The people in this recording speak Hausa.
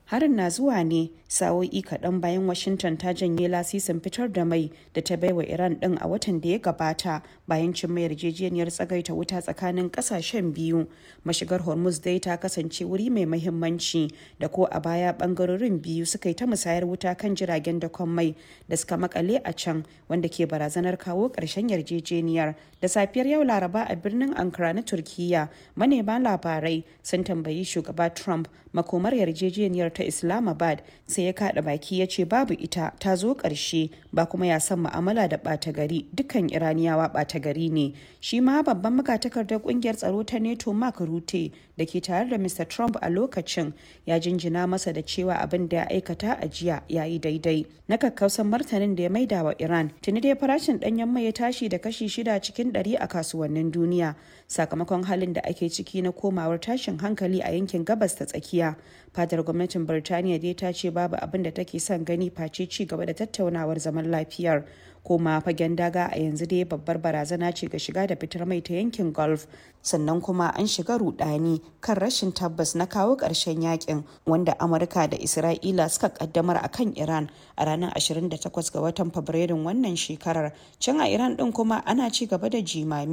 harin na zuwa ne sa'o'i kaɗan bayan washington ta janye lasisin fitar da mai da ta baiwa iran ɗin a watan da ya gabata bayan cin mai yarjejeniyar tsagaita wuta tsakanin ƙasashen biyu mashigar hormuz dai ta kasance wuri mai mahimmanci da ko a baya ɓangarorin biyu suka yi ta musayar wuta kan jiragen dakon mai da suka makale a can wanda ke barazanar kawo ƙarshen yarjejeniyar da safiyar yau laraba a birnin ankara na turkiya manema labarai sun tambayi shugaba trump makomar yarjejeniyar ta islamabad sai ya kada baki ya ce babu ita ta zo ƙarshe ba kuma ya san mu'amala da ɓata gari dukkan iraniyawa ɓata gari ne shi ma babban magatakardar ƙungiyar tsaro ta neto mark rute da ke tare da mr trump a lokacin ya jinjina masa da cewa abin da ya aikata a jiya ya yi daidai na kakkausan martanin da ya maida wa iran tuni dai farashin ɗanyen mai ya tashi da kashi shida cikin ɗari a kasuwannin duniya sakamakon halin da ake ciki na komawar tashin hankali a yankin gabas ta tsakiya fadar gwamnatin birtaniya dai ta ce babu abin da take son gani face ci gaba da tattaunawar zaman lafiyar koma fagen daga a yanzu dai babbar barazana ce ga shiga da fitar mai ta yankin gulf sannan kuma an shiga rudani kan rashin tabbas na kawo ƙarshen yakin wanda amurka da isra'ila suka kaddamar a kan iran a ranar 28 ga watan fabrairun wannan shekarar can a iran din kuma ana ci gaba da jimami